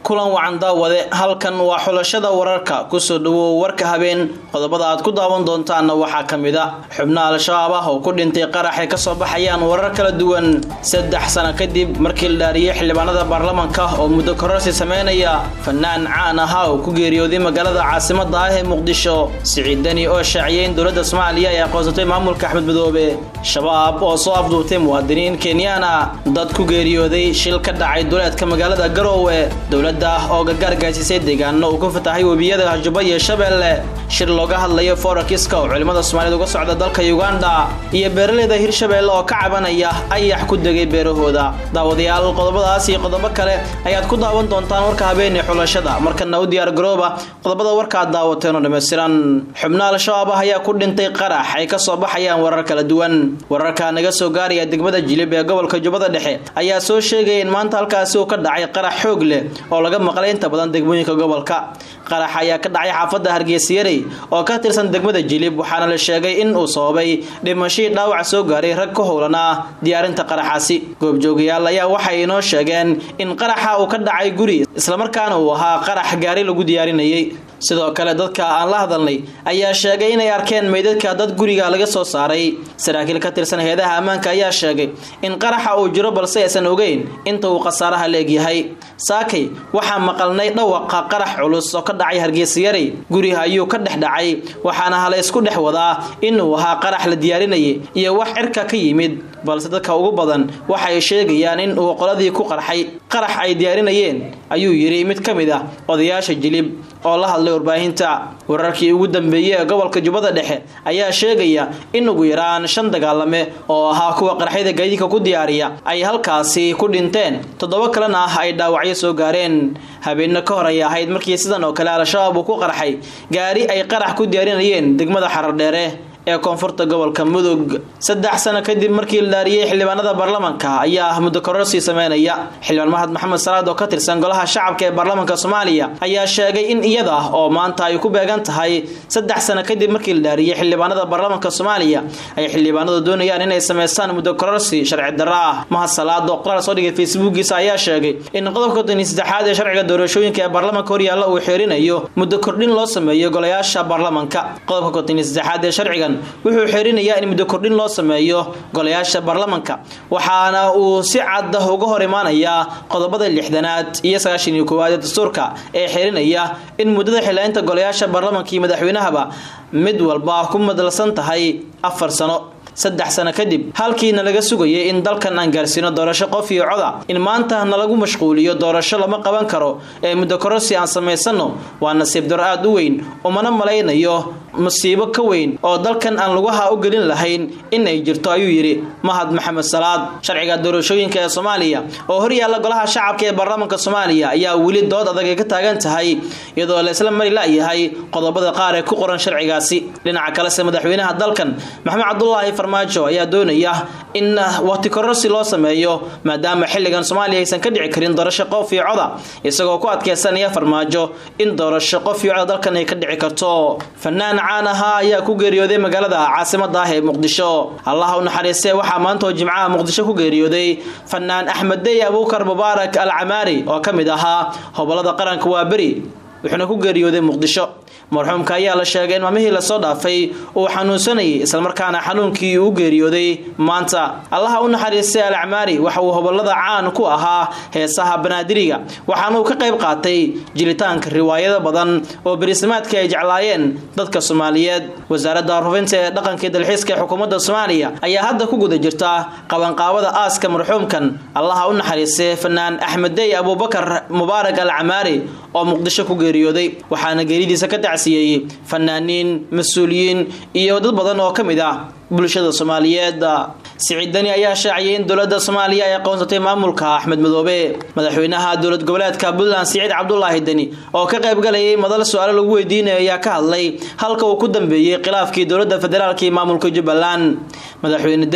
kulan wacan daawade halkan waa xulashada wararka kusoo dhawow warka habeen qodobada aad ku daawan doontaanna waxaa ka mid a xubno al-shabaab ah oo ku dhintay qarax ay kasoo baxayaan warar kala duwan saddex sano kadib markii la dhaariyey xildhibaanada baarlamanka oo muddo kororsi sameynaya fanaan caan ahaa oo ku geeriyooday magaalada caasimada ah ee muqdisho siciid deni oo shaaciyay in dowladda soomaaliya ay aqoonsatay maamulka axmed madoobe shabaab oo soo afduubtay muwaadiniin kenyaana dad ku geeriyooday shil ka dhacay duleedka magaalada garoowe dowladda oo gargaar gaasisay deegaano uu ku fatahay webiyada hajubba iyo shabeelle shir looga hadlayo forakiska oo culimmada soomaaliyed uga socda dalka uganda iyo beeraleyda hirshabeelle oo ka cabanaya ayax ku degay beerahooda daawadayaal qodobadaas iyo qodobo kale ayaad ku daawan doontaan warka habeenee xulashada markana u diyaar garooba qodobada warka aad daawateenoo dhammaystiran xubno al-shabaab ah ayaa ku dhintay qarax ay kasoo baxayaan warar kala duwan wararka naga soo gaaraya degmada jilib ee gobolka jubbada dhexe ayaa soo sheegaya in maanta halkaasi uu ka dhacay qarax xoog leh oo laga maqlay inta badan degmooyinka gobolka qarax ayaa ka dhacay xaafadda hargeysayarey oo ka tirsan degmada jilib waxaana la sheegay in uu sababay dhimashii dhaawac soo gaaray rag ka howlanaa diyaarinta qaraxaasi goobjoogayaal ayaa waxay inoo sheegeen in qaraxa uu ka dhacay guri islamarkaana uu ahaa qarax gaari lagu diyaarinayay sidoo kale dadka aan la hadalnay ayaa sheegay inay arkeen meydadka dad guriga laga soo saaray saraakiil ka tirsan heedaha ammaanka ayaa sheegay in qaraxa uu jiro balse aysan ogeyn inta uu khasaaraha leegyahay saakay waxaa maqalnay dhawaqa qarax culus oo ka dhacay hargeysayarey guriga ayuu ka dhex dhacay waxaana hala isku dhex wadaa inuu ahaa qarax la diyaarinayay iyo wax cirka ka yimid balse dadka ugu badan waxay sheegayaan in uu qoladii ku qarxay qarax ay diyaarinayeen ayuu yidhi mid ka mid ah odayaasha jilib oo la hadlay warbaahinta wararkii ugu dambeeyey ee gobolka jubbada dhexe ayaa sheegaya in ugu yaraan shan dagaalame oo ahaa kuwa qaraxyada gaadiidka ku diyaariya ay halkaasi ku dhinteen toddoba kalena ah ay dhaawacyo soo gaareen habeenno ka hor ay ahayd markii sidan oo kale al-shabaab uu ku qarxay gaari ay qarax ku diyaarinayeen degmada xaradheere ee koonfurta gobolka mudug saddex sano kadib markii la dhaariyey xildhibaanada baarlamanka ayaa ah muddo kororsi sameynaya xildhibaan mahad maxamed salaad oo ka tirsan golaha shacabka ee baarlamanka soomaaliya ayaa sheegay in iyada oo maanta ay ku beegan tahay saddex sano kadib markii la dhaariyey xildhibaanada baarlamanka soomaaliya ay xildhibaanadu doonayaan inay sameystaan muddo kororsi sharci darro ah mahad salaad oo qoraal soo dhigay facebookiisa ayaa sheegay in qodobka tani saddexaad ee sharciga doorashooyinka ee baarlamanka horyaalla uu xeerinayo muddo kordhin loo sameeyo golayaasha baarlamanka qodobka kotani saddexaad ee sharcigan wuxuu xerinayaa in muddo kordhin loo sameeyo golayaasha baarlamanka waxaana uu si cadda uga hor imaanayaa qodobada lixdanaad iyo sagaashan iyo koowaad ee dastuurka ee xerinaya in muddada xilaynta golayaasha baarlamanka iyo madaxweynahaba mid walba ku madalsan tahay afar sano saddex sano kadib halkiina laga sugayay in dalkan aan gaarsiino doorasho qof iyo coda in maanta nalagu mashquuliyo doorasho lama qaban karo ee muddo kororsi aan samaysano waa nasiib daro aada u weyn umana malaynayo musiibo ka weyn oo dalkan aan lugaha u gelin lahayn in ay jirto ayuu yidhi mahad maxamed salaad sharciga doorashooyinka ee soomaaliya oo horyaalla golaha shacabka ee baarlamanka soomaaliya ayaa weli dood adag ay ka taagan tahay iyadoo la isla mari la-yahay qodobada qaar ee ku qoran sharcigaasi dhinaca kalese madaxweynaha dalkan maxamed cabdulaahi farmaajo ayaa doonaya in waqti kororsi loo sameeyo maadaama xilligan soomaaliya aysan ka dhici karin doorasho qof iyo coda isagoo ku adkeysanaya farmaajo in doorasho qof iyo coda dalkan ay ka dhici karto fanaan caan ahaa ayaa ku geeriyooday magaalada caasimada ah ee muqdisho allaha u naxariistee waxaa maanta oo jimcaha muqdisho ku geeriyooday fanaan axmed dey abuukar mubaarak al camaari oo ka mid ahaa hobolada qaranka waa beri wuxuuna ku geeriyooday muqdisho marxuumka ayaa la sheegay in maalmihii lasoo dhaafay uu xanuunsanayay islamarkaana xanuunkii uu geeriyooday maanta allaha u naxariistay alacmaari waxa uu hobolada caan ku ahaa heesaha banaadiriga waxaana uu ka qayb qaatay jilitaanka riwaayado badan oo berismaadka ay jeclaayeen dadka soomaaliyeed wasaaradda rufinta ee dhaqanka dalxiiska ee xukuumadda soomaaliya ayaa hadda ku guda jirta qabanqaabada aaska marxuumkan allaha u naxariistay fanaan axmeddey abuubakar mubaarak al camaari oo muqdisho ku geeriyooday waxaana geeridiisa ka tacsiyeeyey fanaaniin mas-uuliyiin iyo dad badan oo ka mid ah bulshada soomaaliyeed siciid deni ayaa shaaciyay in dowladda soomaaliya ay aqoonsatay maamulka axmed madoobe madaxweynaha dowlad goboleedka puntland siciid cabdulaahi deni oo ka qaybgalayay madal su-aalo lagu weydiinaya ayaa ka hadlay halka uu ku dambeeyey khilaafkii dowladda federaalk iyo maamulka jubbaland madaxweyne deni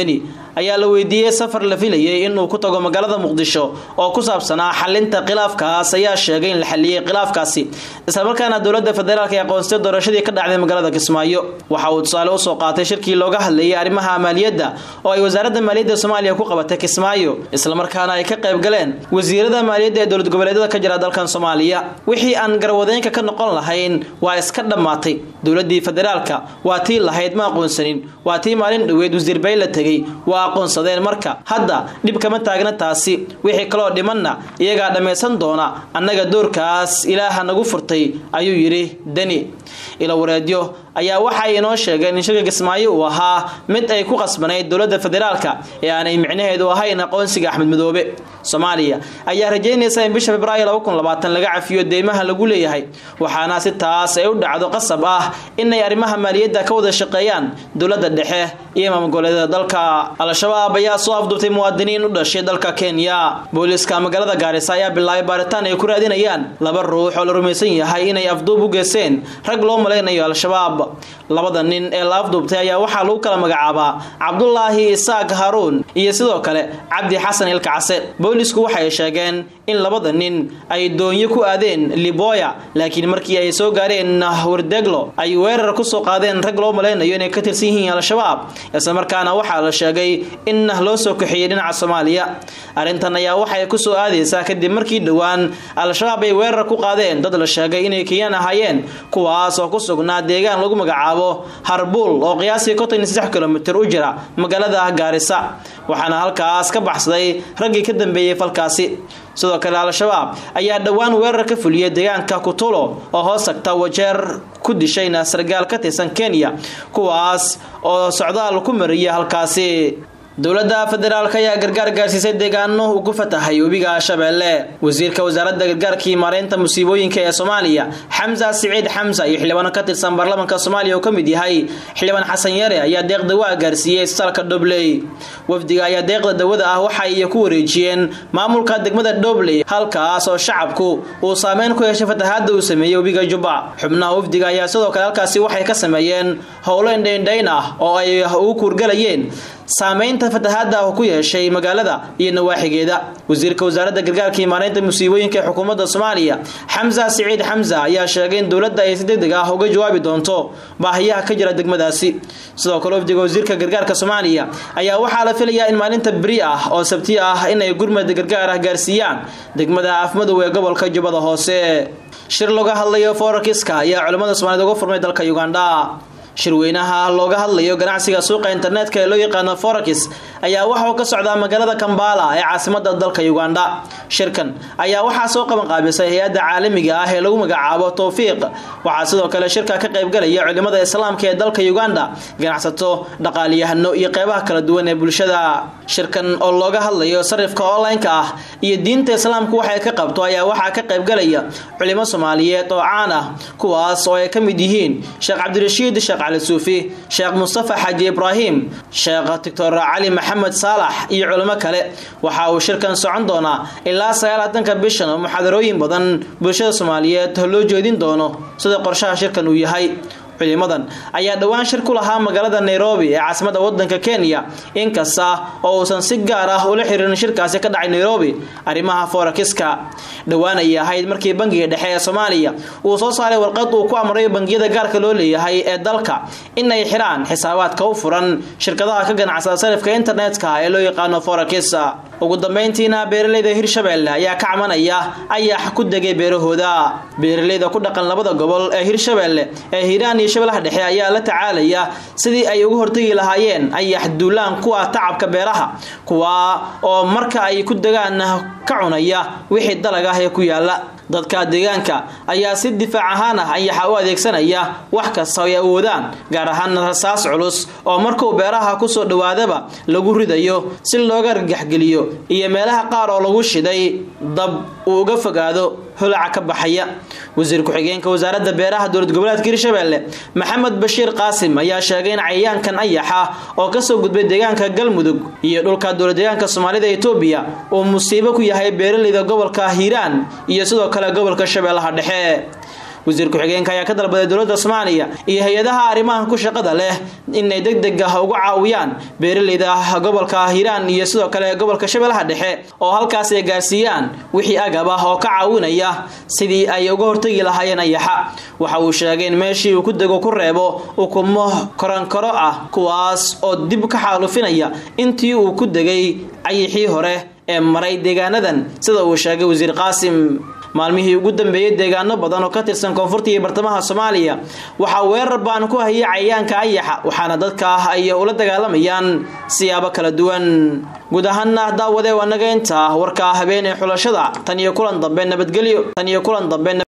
ayaa la weydiiyey safar la filayay inuu ku tago magaalada muqdisho oo ku saabsanaa xalinta khilaafkaas ayaa sheegay in la xaliyey khilaafkaasi islamarkaana dowlada federaalk ee aqoonsatay doorashadii ka dhacday magaalada kismaayo waxa uu tusaale usoo qaatay shirkii looga hadlayay arrimaha maaliyadda oo ay wasaaradda maaliyadda soomaaliya ku qabatay kismaayo islamarkaana ay ka qayb galeen wasiirada maaliyadda ee dowlad goboleedyada ka jira dalkan soomaaliya wixii aan garwadeenka ka noqon lahayn waa iska dhammaatay dowladii federaalka waa tii lahayd ma aqoonsanin waa tii maalin dhoweed wasiir bay la tegey waa aqoonsadeen marka hadda dhib kama taagna taasi wixii kaloo dhimanna iyagaa dhammaysan doona annaga doorkaas ilaaha nagu furtay ayuu yidhi deni ila wareedyo ayaa waxay inoo sheegeen in shirka kismaayo uu ahaa mid ay ku qasbanayd dowladda federaalka ee aanay micnaheedu ahayn aqoonsiga axmed madoobe soomaaliya ayaa rajeynaysa in bisha februaayo laga cafiyo deymaha lagu leeyahay waxaana si taas ay u dhacdo qasab ah inay arrimaha maaliyadda ka wada shaqeeyaan dowladda dhexe iyo maamulgoboleedyada dalka al-shabaab ayaa soo afduubtay muwaadiniin u dhashay dalka kenya booliiska magaalada gaarisa ayaa bilaabay baaritaan ay ku raadinayaan laba ruux oo la rumaysan yahay inay afduub u geysteen rag loo malaynayo al-shabaab labada nin ee la afduubtay ayaa waxaa lagu kala magacaabaa cabdulaahi isaaq haruun iyo sidoo kale cabdi xasan ilkacase boolisku waxay sheegeen in labada nin ay doonyo ku aadeen liboya laakiin markii ay soo gaareen wardeglo ay weerar kusoo qaadeen rag loo malaynayo inay ka tirsan yihiin al-shabaab islamarkaana waxaa la sheegay in loo soo kaxeeyey dhinaca soomaaliya arrintan ayaa waxay kusoo aadaysaa kadib markii dhowaan al-shabaab ay weerar ku qaadeen dad la sheegay inay kenyaan ahaayeen kuwaas oo ku sugnaa deegaan lagu magacaabo harbuul oo qiyaasii konton saddex kilomitir u jira magaalada gaarisa waxaana halkaas ka baxsaday raggii ka dambeeyey falkaasi sidoo kale al-shabaab ayaa dhowaan weerar ka fuliyay deegaanka kutulo oo hoos tagta wajeer ku dishayna sargaal ka tirsan kenya kuwaas oo socdaal ku mariyay halkaasi dowladda federaalk ayaa gargaar gaarsiisay deegaano uu ku fatahay webiga shabeelle wasiirka wasaaradda gargaarkii maareynta musiibooyinka ee soomaaliya xamsa siciid xamsa iyo xildhibaan ka tirsan baarlamaanka soomaaliya oo ka mid yahay xildhibaan xasan yare ayaa deeq dawaa gaarsiiyey isbitaalka dhobley wafdiga ayaa deeqda dawada ah waxay ku wareejiyeen maamulka degmada dhobley halkaas oo shacabku uu saameyn ku yeeshay fatahaada uu sameeyey webiga jubba xubnaha wafdiga ayaa sidoo kale halkaasi waxay ka sameeyeen howlo indhaindhayn ah oo ay ugu kuurgalayeen saameynta fatahaada ku yeeshay magaalada iyo nawaaxigeeda wasiirka wasaaradda gargaarkii maareynta musiibooyinka ee xukuumadda soomaaliya xamsa siciid xamsa ayaa sheegay in dowladda ay si degdeg ah uga jawaabi doonto baahiyaha ka jira degmadaasi sidoo kale wafdiga wasiirka gargaarka soomaaliya ayaa waxaa la filayaa in maalinta beri ah oo sabti ah inay gurmad gargaar ah gaarsiiyaan degmada afmadow ee gobolka jubbada hoose shir looga hadlayo forakiska ayaa culimmada soomaaliyed uga furmay dalka uganda shirweynaha looga hadlayo ganacsiga suuqa internetka ee loo yaqaano forakis ayaa waxa uu ka socdaa magaalada kambala ee caasimada dalka uganda shirkan ayaa waxaa soo qaban qaabisay hay-adda caalamiga ah ee lagu magacaabo towfiiq waxaa sidoo kale shirka ka qaybgalaya culimada islaamka ee dalka uganda ganacsato dhaqaalyahano iyo qeybaha kala duwan ee bulshada shirkan oo looga hadlayo sarifka online-ka ah iyo diinta islaamku waxay ka qabto ayaa waxaa ka qaybgalaya culimo soomaaliyeed oo caan ah kuwaas oo ay ka mid yihiin sheekh cabdirashiid sheekh cali suufi sheekh mustafa xaaji ibraahim sheekh doctor cali maxamed saalax iyo culimo kale waxa uu shirkan socon doonaa ilaa sagaalaatanka bishan oo muxaadarooyin badan bulshada soomaaliyeed loo jeedin doono sida qorshaha shirkan uu yahay culimadan ayaa dhowaan shir ku lahaa magaalada nairobi ee caasimada wadanka kenya inkasta oo uusan si gaar ah ula xiriirin shirkaasi ka dhacay nairobi arrimaha forakiska dhowaan ayay ahayd markii bangiga dhexe ee soomaaliya uu soo saaray warqad uu ku amray bangiyada gaarka loo leeyahay ee dalka in ay xiraan xisaabaadka u furan shirkadaha ka ganacsada sarifka internetka ee loo yaqaano forakis ugu dambeyntiina beeraleyda hirshabelle ayaa ka camanaya ayax ku degay beerahooda beeraleyda ku dhaqan labada gobol ee hirshabelle ee hiiraan iyo shabellaha dhexe ayaa la tacaalaya sidii ay uga hortagi lahaayeen ayax duulaan kuwa tacabka beeraha kuwa oo marka ay ku degaan ka cunaya wixii dalag ah ee ku yaala dadka deegaanka ayaa si difaac ahaan ah ayaxa u adeegsanaya wax kasta ay awoodaan gaar ahaan rasaas culus oo markuu beeraha kusoo dhawaadaba lagu ridayo si looga argaxgeliyo iyo meelaha qaar oo lagu shiday dab uu uga fogaado holaca ka baxaya wasiir ku-xigeenka wasaaradda beeraha dowlad goboleedka hirshabelle maxamed bashiir qaasim ayaa sheegay in cayayaankan ayaxa oo kasoo gudbay deegaanka galmudug iyo dhulka dowlad deegaanka soomaalida etoobiya uu musiibo ku yahay beeraleyda gobolka hiiraan iyo sidoo kale gobolka shabeellaha dhexe wasiir ku-xigeenka ayaa ka dalbaday dowladda soomaaliya iyo hay-adaha arrimaha ku shaqada leh inay deg deg ah uga caawiyaan beeraleyda gobolka hiiraan iyo sidoo kale gobolka shabeellaha dhexe oo halkaas ay gaarsiiyaan wixii agab ah oo ka caawinaya sidii ay uga hortagi lahaayeen ayaxa waxa uu sheegay in meeshii uu ku dego ku reebo ukumo koronkoro ah kuwaas oo dib ka xaalufinaya intii uu ku degay cayixii hore ee maray deegaanadan sida uu sheegay wasiir qaasim maalmihii ugu dambeeyey deegaano badan oo ka tirsan koonfurta iyo bartamaha soomaaliya waxaa weerar baan ku hayay cayayaanka ayaxa waxaana dadka ah ay ula dagaalamayaan siyaabo kala duwan guud ahaana daawade waa naga inta warka habeen ee xulashada tan iyo kulan dambe nabadgelyo tan iyo kulan dambe